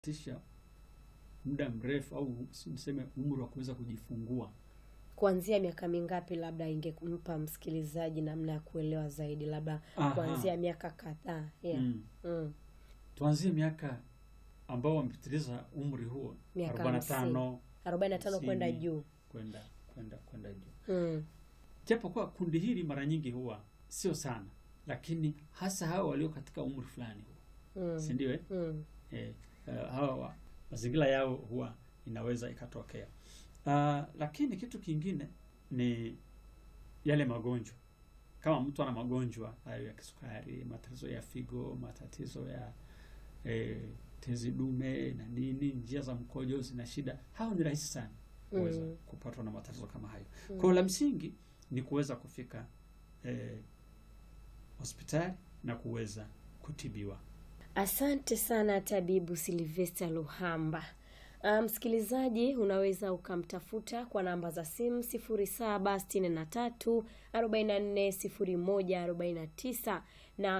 tisha muda mrefu au niseme umri wa kuweza kujifungua. Kuanzia miaka mingapi, labda ingempa msikilizaji namna ya kuelewa zaidi, labda Aha. kuanzia miaka kadhaa? Yeah. Mm. Mm. Tuanzie miaka ambao wamepitiliza umri huo Miaka 45 45 kwenda hamsini, juu. kwenda kwenda kwenda juu. Mm. Japo kwa kundi hili mara nyingi huwa sio sana, lakini hasa hawa walio katika umri fulani huwa Mm. si ndio? eh? Mm. Eh, eh, hawa wa- mazingira yao huwa inaweza ikatokea. Ah, lakini kitu kingine ni yale magonjwa. Kama mtu ana magonjwa hayo ya kisukari, matatizo ya figo, matatizo ya eh, tezi dume na nini, njia za mkojo zina shida, hao ni rahisi sana kuweza Mm. kupatwa na matatizo kama hayo. Mm. Kwa hiyo la msingi ni kuweza kufika eh, hospitali na kuweza kutibiwa. Asante sana tabibu Silvester Luhamba. Ah, Msikilizaji, unaweza ukamtafuta kwa namba za simu 0763 44 01 49 na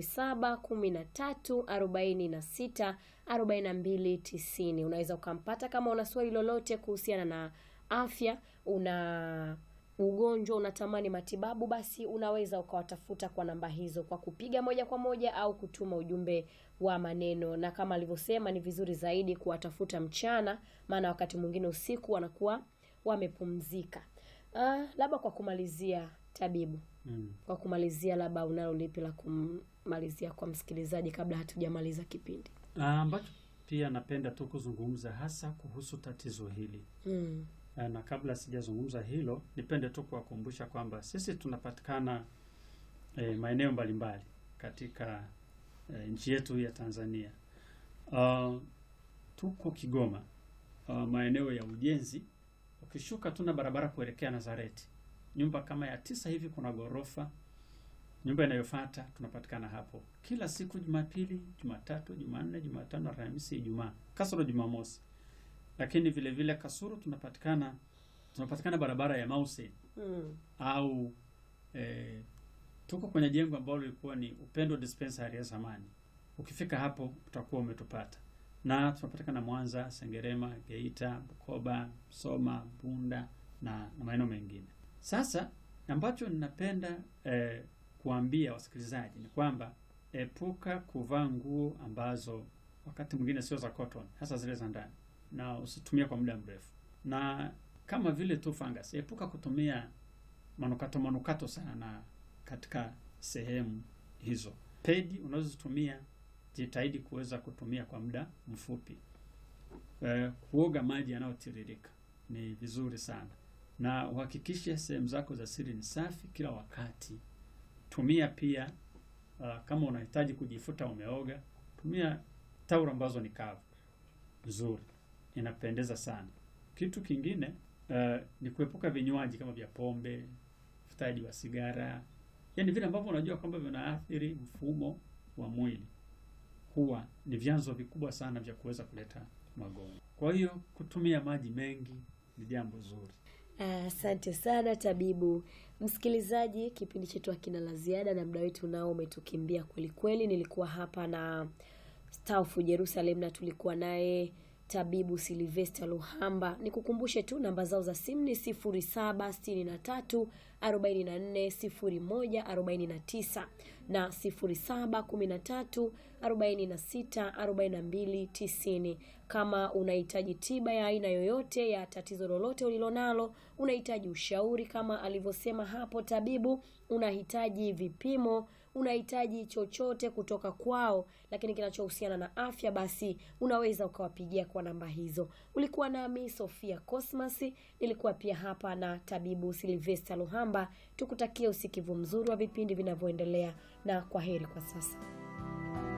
0713 46 42 90. Unaweza ukampata kama una swali lolote kuhusiana na afya, una ugonjwa unatamani matibabu, basi unaweza ukawatafuta kwa namba hizo kwa kupiga moja kwa moja au kutuma ujumbe wa maneno, na kama alivyosema, ni vizuri zaidi kuwatafuta mchana, maana wakati mwingine usiku wanakuwa wamepumzika. Ah, labda kwa kumalizia, tabibu, Mm. kwa kumalizia, labda unalo lipi la kumalizia kwa msikilizaji kabla hatujamaliza kipindi? Ah, ambacho pia napenda tu kuzungumza hasa kuhusu tatizo hili Mm. Ah, na kabla sijazungumza hilo, nipende tu kuwakumbusha kwamba sisi tunapatikana eh, maeneo mbalimbali katika eh, nchi yetu ya Tanzania. Ah, tuko Kigoma, ah, maeneo ya ujenzi. Ukishuka tuna barabara kuelekea Nazareti, nyumba kama ya tisa hivi, kuna ghorofa. Nyumba inayofuata tunapatikana hapo kila siku Jumapili, Jumatatu, Jumanne, Jumatano, Alhamisi, Ijumaa kasoro Jumamosi. Lakini vile vile Kasuru tunapatikana tunapatikana barabara ya Mausen Mm. au eh, tuko kwenye jengo ambalo lilikuwa ni Upendo Dispensary ya zamani. Ukifika hapo utakuwa umetupata, na tunapatikana Mwanza, Sengerema, Geita, Bukoba, Soma, Bunda na, na maeneo mengine. Sasa ambacho ninapenda eh, kuambia wasikilizaji ni kwamba epuka kuvaa nguo ambazo wakati mwingine sio za cotton, hasa zile za ndani, na usitumie kwa muda mrefu, na kama vile tu fungus, epuka kutumia manukato manukato sana katika sehemu hizo. Pedi unazozitumia jitahidi kuweza kutumia kwa muda mfupi. Eh, kuoga maji yanayotiririka ni vizuri sana, na uhakikishe sehemu zako za siri ni safi kila wakati. Tumia pia uh, kama unahitaji kujifuta umeoga, tumia taulo ambazo ni kavu nzuri, inapendeza sana. Kitu kingine uh, ni kuepuka vinywaji kama vya pombe, uvutaji wa sigara, yaani vile ambavyo unajua kwamba vinaathiri mfumo wa mwili, huwa ni vyanzo vikubwa sana vya kuweza kuleta magonjwa. Kwa hiyo kutumia maji mengi ni jambo zuri. Asante sana tabibu. Msikilizaji, kipindi chetu hakina la ziada na muda wetu nao umetukimbia kweli kweli. Nilikuwa hapa na Staufu Jerusalem na tulikuwa naye tabibu Silvester Luhamba. Nikukumbushe tu namba zao za simu ni 0763 44 01 49 na 0713 46 42 90. Kama unahitaji tiba ya aina yoyote ya tatizo lolote ulilonalo, unahitaji ushauri kama alivyosema hapo tabibu, unahitaji vipimo, unahitaji chochote kutoka kwao, lakini kinachohusiana na afya, basi unaweza ukawapigia kwa namba hizo. Ulikuwa nami Sofia Cosmas, nilikuwa pia hapa na tabibu Silvester Luhamba. Tukutakie usikivu mzuri wa vipindi vinavyoendelea, na kwa heri kwa sasa.